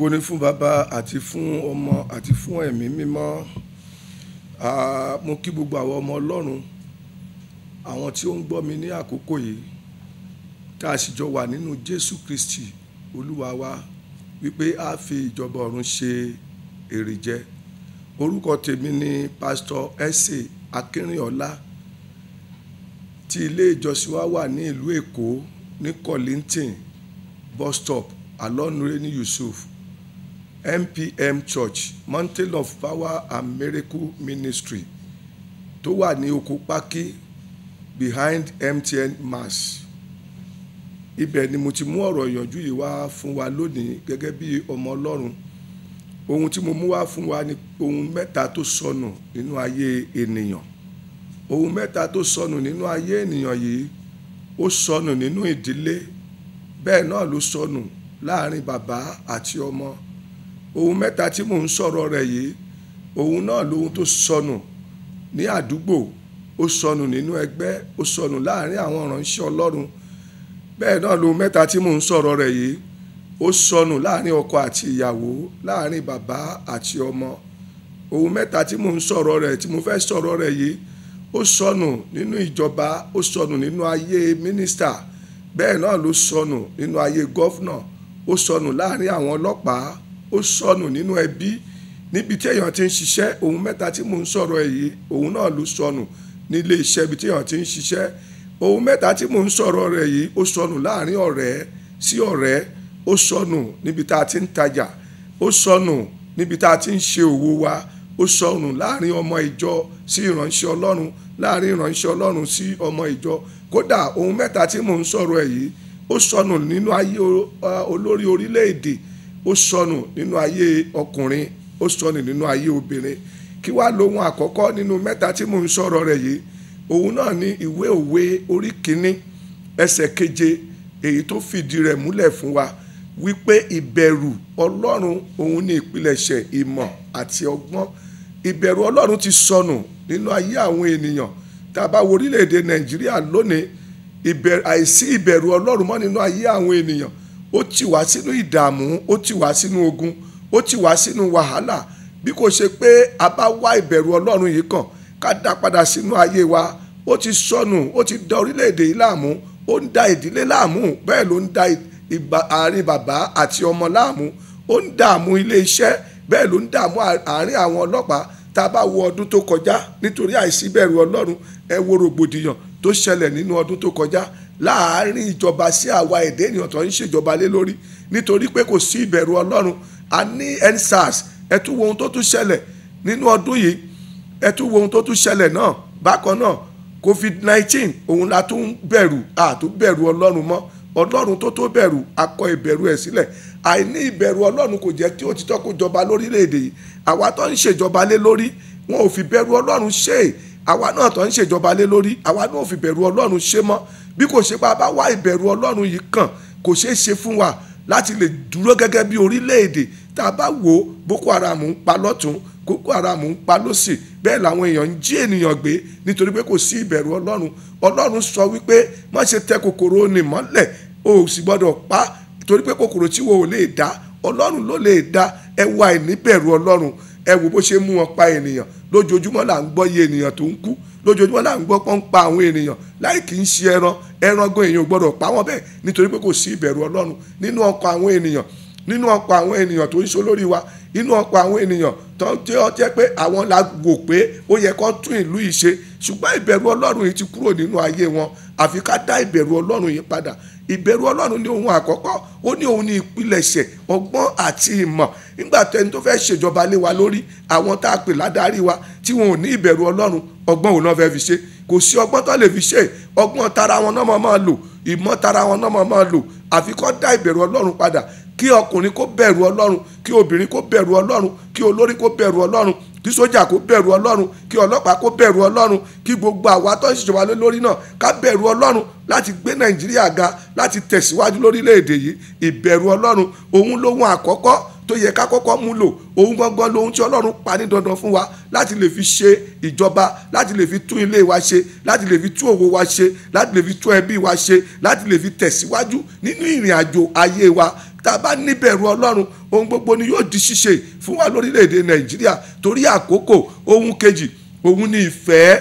ògo ni fún bàbá àti fún ọmọ àti fún ẹ̀mí mímọ́ Ah, mo kí gbogbo àwọn ọmọ ọlọ́run àwọn tí ó ń gbọ́ mi ní àkókò yìí tá a sì jọ wà nínú jésù kristi olúwa wa wípé a fi ìjọba ọ̀run ṣe èrè jẹ orúkọ tèmi ni pásítọ̀ ẹsẹ akínrìnọlá tí ilé ìjọsìn wa wà ní ìlú èkó ní Kollington bus stop alonreni yusuf mpm church mountain of power and miracle ministry tó wà ní oko pákí behind mtn mass ibẹ̀ ni mo ti mú ọ̀rọ̀ ìyànjú yìí wá fún wa lónìí gẹ́gẹ́ bí ọmọ ọlọ́run ohun tí mo mú wá fún wa ni ohun mẹ́ta tó sọnù nínú ayé ènìyàn ohun mẹ́ta tó sọnù nínú ayé ènìyàn yìí ó sọnù nínú ìdílé bẹ́ẹ̀ náà ló sọnù láàrin bàbá àti ọmọ ohun mẹ́ta tí mò ń sọ̀rọ̀ rẹ̀ yìí ohun náà lohun tó sọnù ní àdúgbò ó sọnù nínú ẹgbẹ́ ó sọnù láàrin àwọn ìránṣẹ́ ọlọ́run bẹ́ẹ̀ náà lohun mẹ́ta tí mò ń sọ̀rọ̀ rẹ̀ yìí ó sọnù láàrin ọkọ àti ìyàwó láàrin bàbá àti ọmọ ohun mẹ́ta tí mò ń sọ̀rọ̀ rẹ̀ tí mo fẹ́ sọ̀rọ̀ rẹ̀ yìí ó sọnù nínú ìjọba ó sọnù nínú ayé mínísítà bẹ́ẹ̀ náà ló sọnù nínú ayé gọ́fúnà ó sọnù láàrin àwọn ọlọ́pàá ó sọnù nínú ẹbí níbi tí èèyàn ti ń ṣiṣẹ́ ohun mẹ́ta tí mò ń sọ̀rọ̀ ẹ̀ yìí òun náà ló sọnù nílé iṣẹ́ ibi tí èèyàn ti ń ṣiṣẹ́ ohun mẹ́ta tí mò ń sọ̀rọ̀ rẹ̀ yìí ó sọnù láàrin ọ̀rẹ́ sí ọ̀rẹ́ ó sọnù níbi tá a ti ń tajà ó sọnù níbi tá a ti ń ṣe òwò wa ó sọnù láàrin ọmọ ìjọ sí ìránṣẹ́ ọlọ́run láàrin ìránṣẹ́ ọlọ́run sí ọmọ ìjọ kódà ohun mẹ́ta tí mò ń sọ̀rọ̀ ẹ̀ yìí ó sọnù nínú ayé olórí orílẹ̀-èdè ó sọnù nínú ayé ọkùnrin ó sọnù nínú ayé obìnrin kí wàá lohun àkọ́kọ́ nínú mẹ́ta tí mò ń sọ̀rọ̀ rẹ̀ yìí òun náà ní ìwé òwe orí kínní ẹsẹ̀ keje èyí tó fìdí rẹ̀ múlẹ̀ fún wa wípé ìbẹ̀rù ọlọ́run òun ní ìpilẹ̀ṣẹ̀ ìmọ̀ àti ọgbọ́n ìbẹ̀rù ọlọ́run ti sọnù nínú ayé àwọn ènìyàn tá a bá wo orílẹ̀-èdè nàìjíríà lónìí àìsí ìbẹ̀rù ọlọ́run mọ́ nínú ayé àwọn ènìyàn ó ti wá sínú ìdààmú ó ti wá sínú ogun ó ti wá sínú wàhálà bí kò ṣe pé a bá wá ìbẹ̀rù ọlọ́run yìí kàn ká dá padà sínú ayé wa ó ti sọnù ó ti da orílẹ̀-èdè yìí láàmú ó ń da ìdílé láàmú bẹ́ẹ̀ ló ń da àárín bàbá àti ọmọ láàmú ó ń dààmú ilé iṣẹ́ bẹ́ẹ̀ ló ń dààmú àárín àwọn ọlọ́pàá tá a bá wo ọdún tó kọjá nítorí àìsí ìbẹ̀rù ọlọ́run ẹ wo rògbòdìyàn tó ṣẹlẹ̀ nínú ọdún tó kọjá láàárín ìjọba sí àwa èdè ènìyàn tó ń ṣèjọba lé lórí nítorí pé kò sí ìbẹ̀rù ọlọ́run a ní endsars ẹ tún wo ohun tó tún ṣẹlẹ̀ nínú ọdún yìí ẹ tún wo ohun tó tún ṣẹlẹ̀ náà bákan náà covid nineteen òun la tún bẹ̀rù a tún bẹ̀rù ọlọ́run mọ́ ọlọ́run tó tó bẹ̀rù akọ ìbẹ̀rù ẹ̀ sílẹ̀ àìní ìbẹ̀rù ọlọ́run kò jẹ́ kí òtítọ́ kó jọba lórílẹ̀‐èdè yìí àwa tó ń ṣèjọba lé lórí wọn ò fi bẹ̀rù ọlọ́run ṣe é àwa náà tó ń ṣèjọba lé lórí àwa náà ò fi bẹ̀rù ọlọ́run ṣe mọ́ bí kò ṣe pé a bá wá ìbẹ̀rù ọlọ́run yìí kàn kò ṣeé ṣe fún wa láti lè dúró gẹ́gẹ́ bí orílẹ̀-èdè tá a bá wò ó Boko Haram ń pa lọ́tún Boko Haram ń pa lọ́sì bẹ́ẹ̀ làwọn èèyàn ń jí ènìyàn gbé nítorí pé kò sí ìbẹ̀rù ọlọ́run ọlọ́run sọ wípé má ṣe tẹ kòkòrò ní mọ́lẹ̀ o ò sì gbọ́dọ̀ pa torí pé kòkòrò tí wo ò lè dá ọlọ́run ló lè dá ẹ wá ìníbẹ̀rù ọlọ́run ẹ wo bó ṣe mú wọn pa ènìyàn lójoojúmọ́ là ń gbọ́ iye ènìyàn tó ń kú lójoojúmọ́ là ń gbọ́ pọ́n pa àwọn ènìyàn láì kì í ṣe ẹran ẹran gan èèyàn gbọ́dọ̀ pa wọ́n bẹ́ẹ̀ nítorí pé kò sí ìbẹ̀rù ọlọ́run nínú ọkọ̀ àwọn ènìyàn nínú ọkọ̀ àwọn ènìyàn tó ń ṣe olórí wa nínú ọkọ̀ àwọn ènìyàn tó ń jẹ́ ọjẹ́ pé àwọn la wò pé ó yẹ kó tún ìlú yìí ṣe ṣùgbọ́n ìbẹ̀rù ọlọ́run yìí ti kúrò nínú ayé wọn àfi ká dá ìbẹ̀rù ọlọ́run yìí padà ìbẹ̀rù ọlọ́run ní ohun àkọ́kọ́ ó ní ohun ní ìpilẹ̀ṣẹ̀ ọgbọ́n àti ìmọ̀ nígbà tó ẹni tó fẹ́ ṣèjọba lé wa lórí àwọn tá a pè ládarí wa tí wọn ò ní ìbẹ̀rù ọlọ́run ọgbọ́n òun náà fẹ́ fi ṣe kò sí ọgbọ́n tó lè fi ṣe ọgbọ́n tara wọn náà máa lò ìmọ̀ tara wọn náà máa lò àfi kó dá ìbẹ̀rù ọlọ́run padà kí ọkùnrin kó bẹ̀rù ọlọ́run kí obìnrin kó bẹ̀rù ọlọ́run kí olórí kó bẹ̀rù ọlọ́run kí sójà kó bẹ̀rù ọlọ́run kí ọlọ́pàá kó bẹ̀rù ọlọ́run kí gbogbo àwa tó ń ṣèjọba lé lórí náà ká bẹ̀rù ọlọ́run láti gbé nàìjíríà ga láti tẹ̀síwájú lórílẹ̀‐èdè yìí ìbẹ̀rù ọlọ́run òun lóhun àkọ́kọ́ tó yẹ ká kọ́kọ́ mú lò òun gangan lohun tí ọlọ́run pa ní dandan fún wa láti lè fi ṣe ìjọba láti lè fi tún ilé wa ṣe láti lè fi tún òwò wa ṣe láti lè fi tún ẹbí wa ṣe láti lè fi tẹ̀síwájú nínú ìrìn àjò ayé wa tá a bá níbẹ̀rù ọlọ́run ohun gbogbo ni yóò di ṣíṣe fún wa lórílẹ̀‐èdè nàìjíríà torí àkókò ohun kejì òun ni ìfẹ́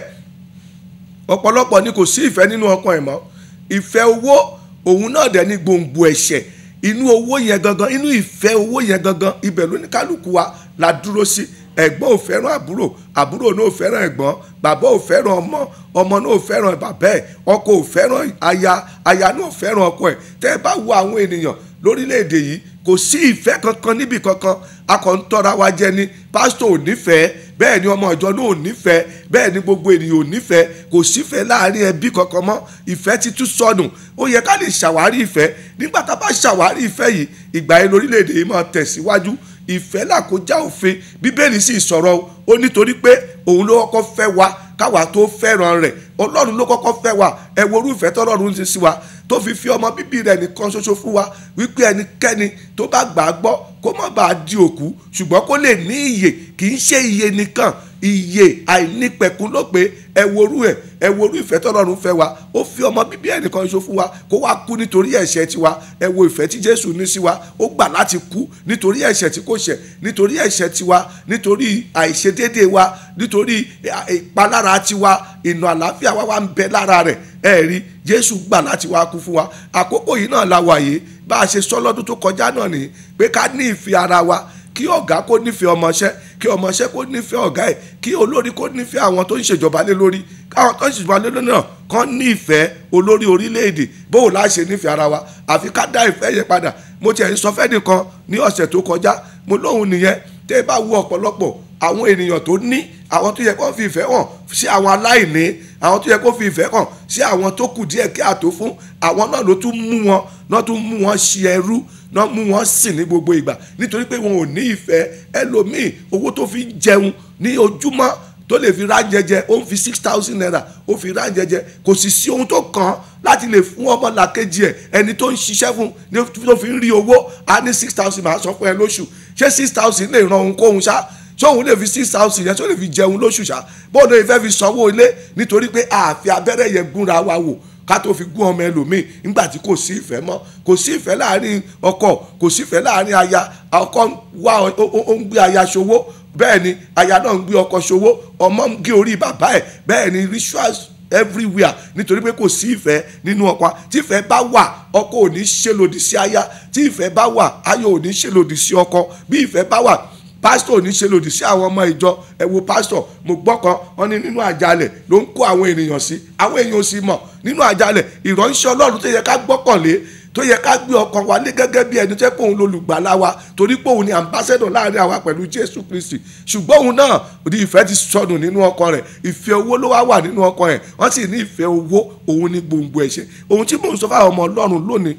ọ̀pọ̀lọpọ̀ ni kò sí ìfẹ́ nínú ọkàn ẹ̀ mọ́ ìfẹ́ owó òun náà dẹ̀ ní gbòǹgbò ẹ̀ṣẹ̀ inú owó yẹn gangan inú ìfẹ́ owó yẹn gangan ibẹ̀ ló ní kálukú wa la dúró sí ẹ̀gbọ́n ò fẹ́ràn àbúrò àbúrò náà ò fẹ́ràn ẹ̀gbọ́n bàbá ò fẹ́ràn ọmọ ọmọ náà ò fẹ́ràn bàbá ẹ̀ ọkọ ò fẹ́ràn aya aya náà ò fẹ́ràn ọkọ ẹ̀ tẹ́ ẹ bá wo àwọn ènìyàn lórílẹ̀‐èdè yìí kò sí ìfẹ́ kankan níbì kankan a kàn ń tọ́ra wa jẹ ni pásítọ̀ ò nífẹ̀ẹ́ bẹ́ẹ̀ ni ọmọ ìjọ náà ò nífẹ̀ẹ́ bẹ́ẹ̀ ni gbogbo ènìyàn ò nífẹ̀ẹ́ kò sífẹ̀ẹ́ láàrin ẹbí kankan mọ́ ìfẹ́ ti tún sọnù ó yẹ ká lè ṣàwárí ìfẹ́ nígbà tá a bá ṣàwárí ìfẹ́ yìí ìgbà yẹn lórílẹ̀‐èdè yìí máa tẹ̀síwájú ìfẹ́ làkójá òfin bíbélì sì sọ̀rọ̀ ó nítorí pé òun ló kọ́kọ́ fẹ́ wa káwa tó fẹ́ràn rẹ̀ ọlọ́run ló kọ́kọ́ fẹ́ wa ẹ wo orú ìfẹ́ tọ́lọ́run ti sí wa tó fi fi ọmọ bíbí rẹ̀ nìkan ṣoṣo fún wa wípé ẹnikẹ́ni tó bá gbà á gbọ́ kó má bàa di òkú ṣùgbọ́n kó lè ní ìyè kì í ṣe ìyè nìkan ìyè àìnípẹ̀kún ló pé ẹ worú ẹ ẹ worú ìfẹ́ tọ́lọ́run fẹ́ wa ó fi ọmọ bíbí ẹ̀ nìkan ṣoṣo fún wa kó wá kú nítorí ẹ̀ṣẹ̀ tiwa ẹ wo ìfẹ́ tí jésù ní sí wa ó gbà láti kú nítorí ẹ̀ṣẹ̀ tí kò ṣẹ̀ nítorí ẹ̀ṣẹ̀ tiwa nítorí àìṣedéédéé wa nítorí ìpalára tiwa ìnà àlàáfíà wa wà ń bẹ lára rẹ̀ ẹ rí jésù gbà láti wá kú fún wa àkókò yìí náà la wà yìí bá a ṣe sọ lọ́dún tó kọjá náà nìyí pé ká ní ìfẹ́ ara wa kí ọ̀gá kó nífẹ̀ẹ́ ọmọọṣẹ́ kí ọmọọṣẹ́ kó nífẹ̀ẹ́ ọ̀gá ẹ̀ kí olórí kó nífẹ̀ẹ́ àwọn tó ń ṣèjọba lé lórí káwọn tó ń ṣèjọba lé lórí náà kàn nífẹ̀ẹ́ olórí orílẹ̀-èdè bóò láà ṣe nífẹ̀ẹ́ ara wa àfi ká dá ìfẹ́ yẹn padà mo tiẹ̀ ń sọ fẹ́ nìkan ní ọ̀sẹ̀ tó kọjá mo lóhùn nìyẹn tẹ́ ẹ bá wo ọ̀pọ̀lọpọ̀ àwọn ènìyàn tó ní àwọn tó yẹ kó fi ìfẹ́ hàn sí àwọn aláìní àwọn tó yẹ kó fi ìfẹ́ hàn sí àwọn tó kù díẹ̀ kí àtó fún àwọn náà ló tún mú wọn náà tún mú wọn ṣe ẹrú náà mú wọn sìn ní gbogbo ìgbà nítorí pé wọn ò ní ìfẹ́ ẹlòmíì owó tó fi jẹun ní ojúmọ́ tó lè fi ránjẹjẹ ó ń fi six thousand naira ó fi ránjẹjẹ kò sì sí ohun tó kàn án láti lè fún ọmọ làkejì ẹ ẹni tó ń ṣiṣẹ́ fún ní tó fi ń rí owó á ní six thousand máa sọ fún ẹ lóṣù ṣé six thousand lè ran òun kóhun ṣá ṣé òun lè fi six thousand yẹn tó lè fi jẹun lóṣù ṣá bóun lè fẹ́ fi sanwó ilé nítorí pé àfi abẹ́rẹ́ yẹn gúnra wa wò ká tó fi gún ọmọ ẹlòmíì nígbà tí kò sí ìfẹ́ mọ́ kò sí ìfẹ́ láàrin ọkọ kò sí ìfẹ́ láàrin aya ọkọ wá ó ń gbé aya ṣòwò bẹ́ẹ̀ ni aya náà ń gbé ọkọ ṣòwò ọmọ ń gé orí bàbá ẹ̀ bẹ́ẹ̀ ni rituals everywhere nítorí pé kò sí ìfẹ́ nínú ọkọ tí ìfẹ́ bá wà ọkọ ò ní ṣe lòdì sí aya tí ìfẹ́ bá wà aya ò ní ṣe lòdì sí ọkọ bí ìfẹ́ bá wà pásítọ̀ ní ṣe lòdì sí àwọn ọmọ ìjọ ẹ wo pásítọ̀ mo gbọ́ kan wọn ní nínú àjálẹ̀ ló ń kó àwọn ènìyàn sí àwọn èèyàn ò sì mọ̀ nínú àjálẹ̀ ìránṣẹ́ ọlọ́run tó yẹ ká gbọ́kànlé tó yẹ ká gbé ọkàn wa lé gẹ́gẹ́ bí ẹni tẹ́ pé òun lolùgbàlà wa torí pé òun ni ambassador láàrin àwa pẹ̀lú jésù kristi ṣùgbọ́n òun náà ní ìfẹ́ ti sọnù nínú ọkàn rẹ̀ ìfẹ́ owó ló wá wà nínú ọkàn rẹ̀ wọ́n sì ní ìfẹ́ owó òun ní gbòǹgbò ẹ̀ṣẹ̀ ohun tí mò ń sọ fáwọn ọmọ ọlọ́run lónìí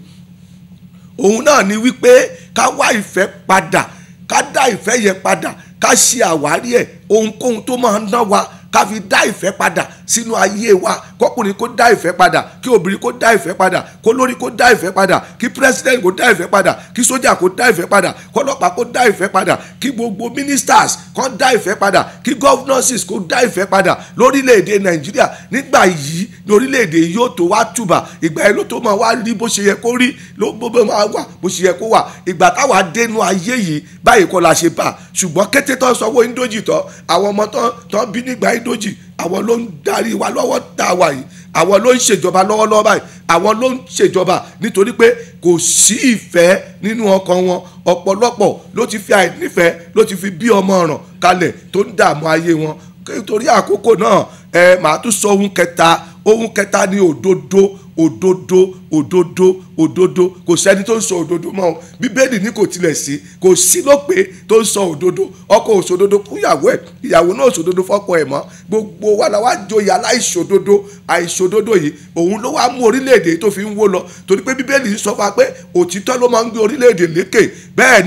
òun náà ni wípé ká wá ìfẹ́ padà ká dá ìfẹ́ yẹn padà ká ṣe àwárí ẹ̀ ohunkóhun tó máa ń ná wa ká fi dá ìfẹ́ padà sínú ayé wa kọkùnrin kó dá ìfẹ́ padà kí obìnrin kó dá ìfẹ́ padà kó lórí kó dá ìfẹ́ padà kí president kó dá ìfẹ́ padà kí sójà kó dá ìfẹ́ padà kọlọ́pàá kó dá ìfẹ́ padà kí gbogbo ministers kó dá ìfẹ́ padà kí governesses kó dá ìfẹ́ padà lórílẹ̀‐èdè nàìjíríà nígbà yìí ní orílẹ̀‐èdè yìí yóò tó wá tùbà ìgbà yẹn ló tó máa wá rí bó ṣe yẹ kó rí ló bó máa wà bó ṣe yẹ kó wà ìgbà táwa dénú ayé yìí báyìí kọ́ la ṣe bá ṣùgbọ́n kété tó sanwó indoji tán àwọn ọmọ tán bí nígbà indoji àwọn ló ń darí wa lọ́wọ́ tá a wà yìí àwọn ló ń ṣèjọba lọ́wọ́lọ́wọ́ báyìí àwọn ló ń ṣèjọba nítorí pé kò sí ìfẹ́ nínú ọkàn wọn ọ̀pọ̀lọpọ̀ ló ti fi àìnífẹ̀ẹ́ ló ti fi bí ọmọ ọ̀ràn kalẹ̀ tó ń dààmú ayé wọn nítorí àkókò náà ẹ màá tún sọ ohun kẹta ohun kẹta ni òdodo òdodo òdodo òdodo kò sẹ́ni tó ń sọ òdodo mọ́ o bíbélì ní kò tilẹ̀ sí kò sí ló pé tó ń sọ òdodo ọkọ òṣòdodo fún ìyàwó ẹ̀ ìyàwó náà òṣòdodo fọ́kọ ẹ̀ mọ́ gbogbo wa la wá joyè aláìṣòdodo àìṣòdodo yìí òun ló wá mú orílẹ̀-èdè tó fi ń wó lọ torí pé bíbélì sọ fún wa pé òtítọ́ ló máa ń gbé orílẹ̀-èdè lékè bẹ́ẹ̀ ni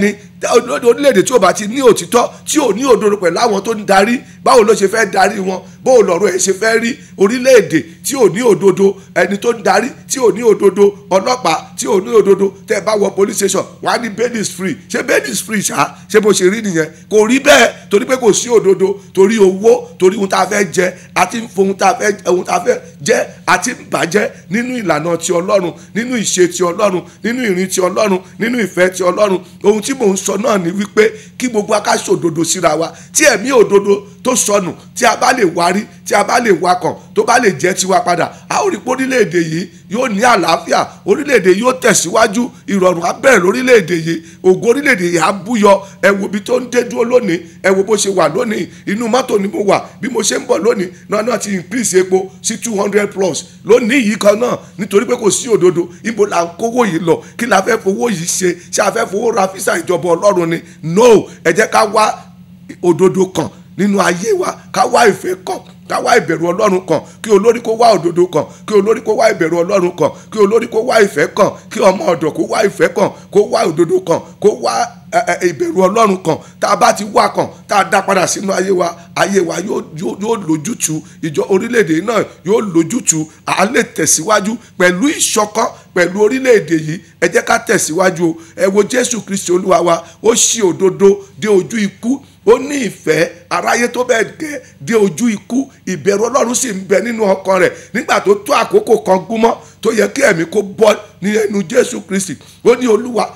orílẹ̀-èdè tí ò bá ti ní òtítọ́ tí ò ní òdodo pẹ̀lú àwọn tó ń darí báwo ló ṣe fẹ́ darí wọn báwo lọ̀rọ̀ ẹ̀ ṣe fẹ́ rí orílẹ̀-èdè tí ò ní òdodo ẹni tó ń darí tí ò ní òdodo ọlọ́pàá tí ò ní òdodo tẹ́ ẹ bá wọ police station wà á ní bail is free ṣé bail is free ṣá ṣé bó ṣe rí nìyẹn kò rí bẹ́ẹ̀ torí pé kò sí òdodo torí owó torí ohun tá a fẹ́ jẹ àti ohun tá a fẹ́ ohun tá a fẹ́ jẹ àti bàjẹ́ nínú ìlànà ti ọlọ́run nínú ìṣe ti ọlọ́run nínú ìrìn ti ọlọ́run nínú ìfẹ́ ti ọlọ́run ohun tí mò ń sọ náà ni wípé kí gbogbo akáṣọ òdodo síra wa tí ẹ̀mí òdodo tó sọnù tí a bá lè wárí tí a bá lè wakàn tó bá lè jẹ́ tiwa padà a ó rí pé orílẹ̀-èdè yìí yóò ní àlàáfíà orílẹ̀-èdè yìí yóò tẹ̀síwájú ìrọ̀rùn á bẹ̀rẹ̀ lórílẹ̀-èdè yìí ògo orílẹ̀-èdè yìí á búyọ ẹ wo ibi tó ń dé dúró lónìí ẹ wo bó ṣe wà lónìí inú mọ́tò ni mo wà bí mo ṣe ń bọ̀ lónìí náà náà ti increase epo sí two hundred plus lónìí yìí kan náà nítorí pé kò sí òdodo ibo là ń kówó yìí lọ kí la fẹ́ fowó yìí ṣe ṣé a fẹ́ fowó ra físà ìjọba ọlọ́run ni no ẹ jẹ́ ká wá òdodo kan nínú ayé wa ká wá ìfẹ́ kan ká wá ìbẹ̀rù ọlọ́run kan kí olórí kó wá òdodo kan kí olórí kó wá ìbẹ̀rù ọlọ́run kan kí olórí kó wá ìfẹ́ kan kí ọmọ ọ̀dọ̀ kó wá ìfẹ́ kan kó wá òdodo kan kó wá ìbẹ̀rù ọlọ́run kan tá a bá ti wá kan tá a dá padà sínú ayé wa ayé wa yóò lójútu ìjọ orílẹ̀-èdè náà yóò lójútu à lè tẹ̀síwájú pẹ̀lú ìṣọ̀kan pẹ̀lú orílẹ̀-èdè yìí ẹ jẹ́ ká tẹ̀síwájú o ẹ wo jésù kristi olúwa wa ó ṣí òdodo dé ojú ikú ó ní ìfẹ́ aráyé tó bẹ́ẹ̀ gẹ́ dé ojú ikú ìbẹ̀rù ọlọ́run sì ń bẹ nínú ọkàn rẹ̀ nígbà tó tó àkókò kan gúnmọ́ tó yẹ kí ẹ̀mí kó bọ́ ní ẹnu jésù kristi ó ní olúwa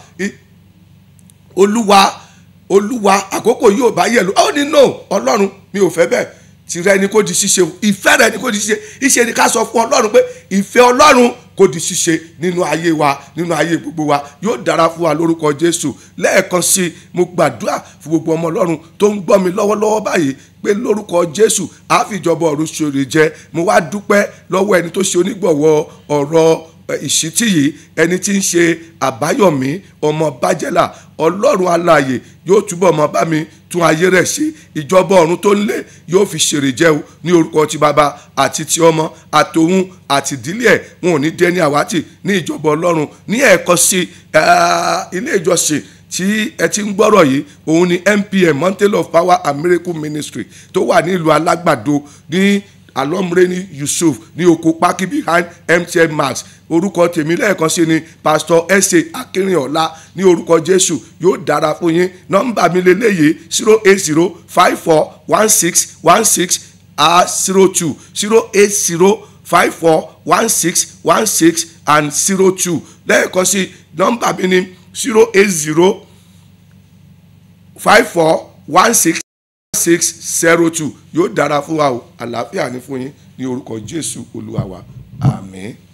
olúwa olúwa àkókò yóò bá yẹ lọ ó ní no ọlọ́run mi ò fẹ́ bẹ́ẹ̀ tìrẹ ni kò di ṣíṣe ìfẹ́ rẹ ni kò di ṣíṣe ìṣe ni ká sọ fún ọlọ́run pé ìfẹ́ ọlọ́run kò di ṣíṣe nínú ayé wa nínú ayé gbogbo wa yóò dára fún wa lórúkọ jésù lẹ́ẹ̀kan sí i mo gbàdúrà fún gbogbo ọmọ ọlọ́run tó ń gbọ́ mi lọ́wọ́lọ́wọ́ báyìí pé lórúkọ jésù àfìjọba ọ̀run ṣòro jẹ mo wá dúpẹ́ lọ́wọ́ ẹni tó ṣe onígbọ̀wọ́ ọ̀rọ̀ ìṣítí yìí ẹni tí ń ṣe àbáyọ̀mí ọmọ bájẹ́là ọlọ́run alààyè yóò túbọ̀ mọ́ bá mi tún ayé rẹ̀ ṣe ìjọba ọ̀run tó ń lé yóò fi ṣèrè jẹ́ o ní orúkọ ti bàbá àti ti ọmọ àtòun àti ìdílé ẹ̀ wọn ò ní dé ní àwátì ní ìjọba ọlọ́run ní ẹ̀ẹ̀kan sí ilé ìjọsìn tí ẹ ti ń gbọ́rọ̀ yìí òun ni MPM Mountain of Power and Miracle Ministry tó wà ní ìlú alágbàdo ní alomreni yusuf ní oko pákí behind mtn max orúkọ tèmi lẹ́ẹ̀kan sí ni pastor ẹ̀sẹ̀ akínrìnọ̀lá ní orúkọ jésù yóò dára fún yín nọ́mbà mi lélẹ́yìí zero eight zero five four one six one six zero two zero eight zero five four one six one six and zero two lẹ́ẹ̀kan sí nọ́mbà mi ni zero eight zero five four one six six zero two yóò dára fún wa o àlàáfíà ní fún yín ní orúkọ jésù olúwa wa àmín.